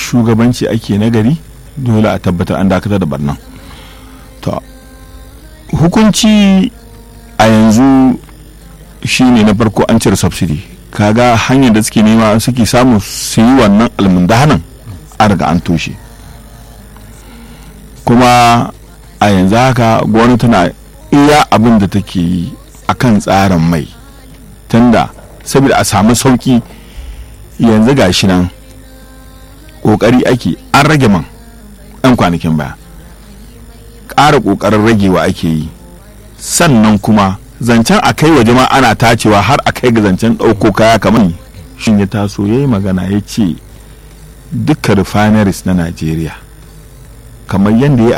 shugabanci ake nagari dole a tabbatar an dakatar da barnan to hukunci a yanzu shine na farko an cire subsidy kaga hanyar da suke nema suke samu su yi wannan almundahanan a riga an toshe kuma a yanzu haka gwamnati tana iya abin da take yi a kan tsarin mai tunda saboda a samu sauki yanzu ga shi nan ƙoƙari ake an rage man 'yan kwanakin baya ƙara ƙoƙarin ragewa ake yi sannan kuma zancen a kai waje ma ana tacewa har a kai ga zancen ɗauko kaya kamar shin ya taso ya yi magana ya ce duka refineries na najeriya kamar yadda ya